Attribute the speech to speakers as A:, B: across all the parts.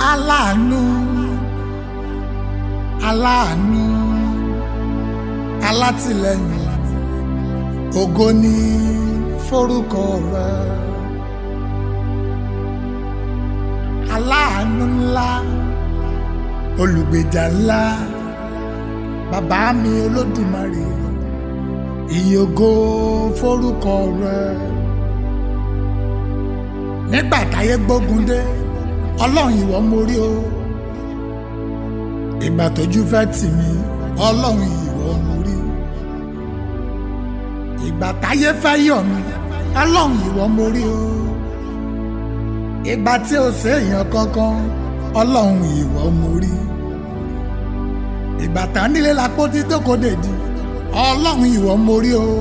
A: aláàánú aláàánú alátìlẹ́yìn ògo ni forúkọ rẹ aláàánú ńlá olùgbèjà ńlá bàbá mi olódùmarè ìyógo forúkọ rẹ nígbà táyé gbógun dé ọlọ́run ìwọ mo rí o ìgbà tójú fẹ́ tì mí ọlọ́run ìwọ mo rí ìgbà táyé fẹ́ yọ̀ mí ọlọ́run ìwọ mo rí o ìgbà tí o ṣe èèyàn kankan ọlọ́run ìwọ mo rí ìgbà tá nílé la kó tí tókò dèdí ọlọ́run ìwọ mo rí o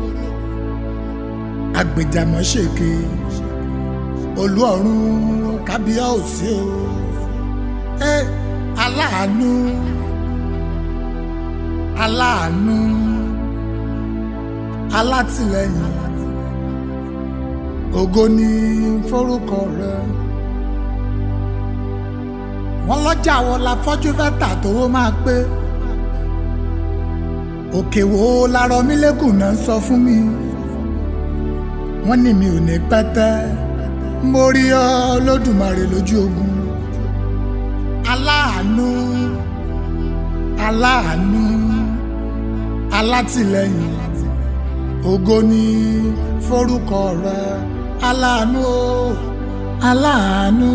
A: agbèjàmọ́ ṣèké olú ọ̀run kábíyá òsì o ẹ aláàánú aláàánú alátìlẹ́yìn ògo ni forúkọ rẹ wọn lọ́jà wo la fọ́jú fẹ́ tà tówó máa pé òkè wo larọ mi lẹ́kùn náà sọ fún mi wọ́n ní mi ò ní pẹ́tẹ́ mo rí ọ lódùmarè lójú ogun aláàánú aláàánú alátìlẹ́yìn ògo ni forúkọ rẹ aláàánú o aláàánú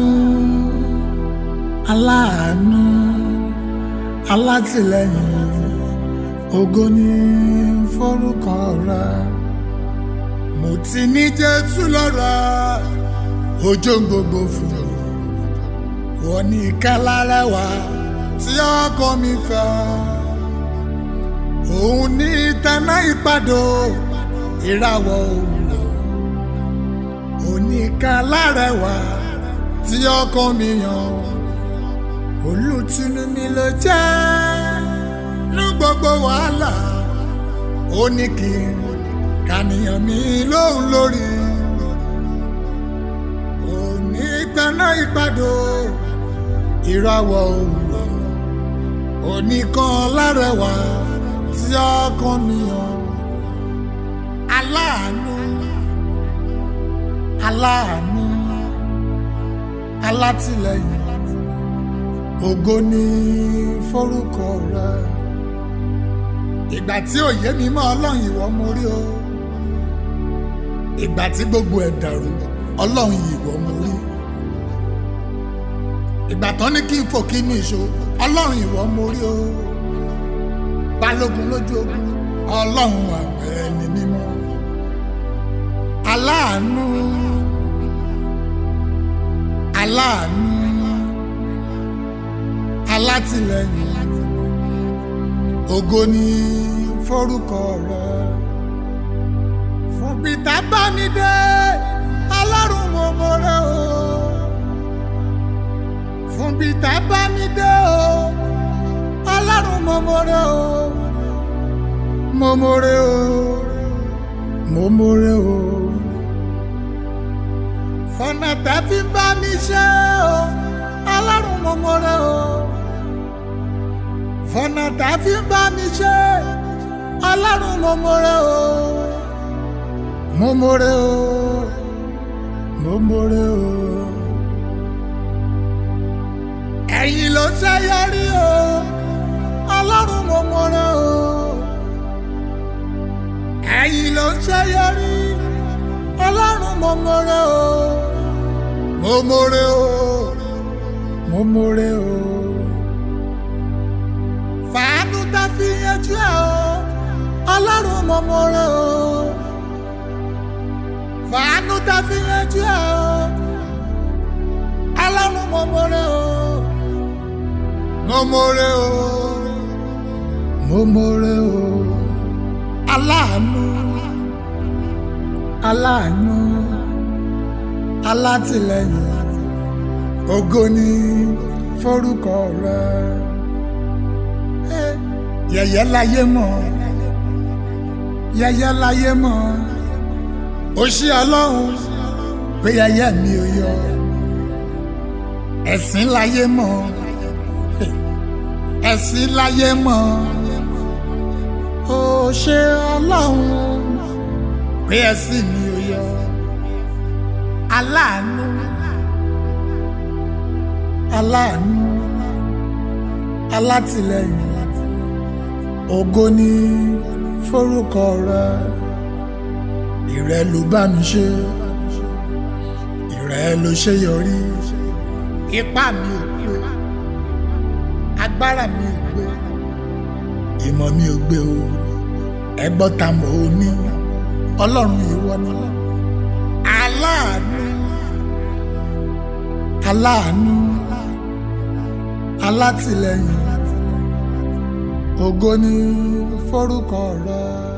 A: aláàánú alátìlẹ́yìn ògo ni forúkọ rẹ mo ti ní jésù lọ́rọ̀ ojú gbogbo fún wọn ní kálárẹwà tí ọkọ mi fẹ́ òun ní tẹná ìpàdó ìràwọ̀ òwúrọ̀ òní kálárẹwà tí ọkọ mi yàn olùtùnú mi ló jẹ́ ní gbogbo wàhálà ó ní kí n kànìyàn mi lóhùn lórí òní tẹná ìpàdó ìràwọ̀ òwúrọ̀ òní kan lárẹwà tí ọkàn mi yàn aláàánú aláàánú alátìlẹ́yìn ògo ni forúkọ rẹ ìgbà tí òye mi mọ ọlọ́run ìwọ mo rí o ìgbà tí gbogbo ẹ̀ dàrú ọlọ́run ìwọ mo rí ìgbà tán ní kí n fò kí ní ìṣó ọlọ́run ìwọ mo rí o balógun lójú ogun ọlọ́run àwọn ẹni mímọ́ aláàánú aláàánú alátìlẹ́yìn ògo ni forúkọ rẹ fún bìtá bá mi dé ọlọ́run mo mọ̀rẹ́ o fún bìtá bá mi dé o ọlọ́run mo mọ̀rẹ́ o mo mọ̀rẹ́ o mo mọ̀rẹ́ o fọ̀nà tá fi bá mi ṣe o ọlọ́run mo mọ̀rẹ́ o fọ̀nà tá fi ń bá mi ṣe ọlọ́run mo mọ̀rẹ́ o mo mọ̀rẹ́ o mo mọ̀rẹ́ o. ẹ̀yin ló ṣe yọrí o ọlọ́run mo mọ̀rẹ́ o ẹ̀yin ló ṣe yọrí ọlọ́run mo mọ̀rẹ́ o mo mọ̀rẹ́ o mo mọ̀rẹ́ o fàánú tá fi yanjú ẹ o ọlọ́run mo mọ̀rẹ́ o fàánú tá fi yanjú ẹ o ọlọ́run mo mọ̀rẹ́ o mo mọ̀rẹ́ o mo mọ̀rẹ́ o aláàánú aláàánú alátìlẹ́yìn ògo ni forúkọ rẹ yẹ̀yẹ́ láyé mọ̀ yẹ̀yẹ́ láyé mọ̀ ó ṣí ọlọ́run pé yẹ̀yẹ́ mi ò yọ ẹ̀sìn láyé mọ̀ ẹ̀sìn láyé mọ̀ ó ṣe ọlọ́run pé ẹ̀sìn mi ò yọ aláàánú aláàánú alátìlẹ́yìn ògo ni forúkọ rẹ ìrẹ ló bá mi ṣe ìrẹ ló ṣe yọrí ipá mi ò gbé agbára mi ò gbé ìmọ̀ mi ò gbé o ẹgbọ́n ta mọ̀ ó ní ọlọ́run ìwọ ni aláàánú aláàánú alátìlẹ́yìn ògo ni forúkọ rẹ.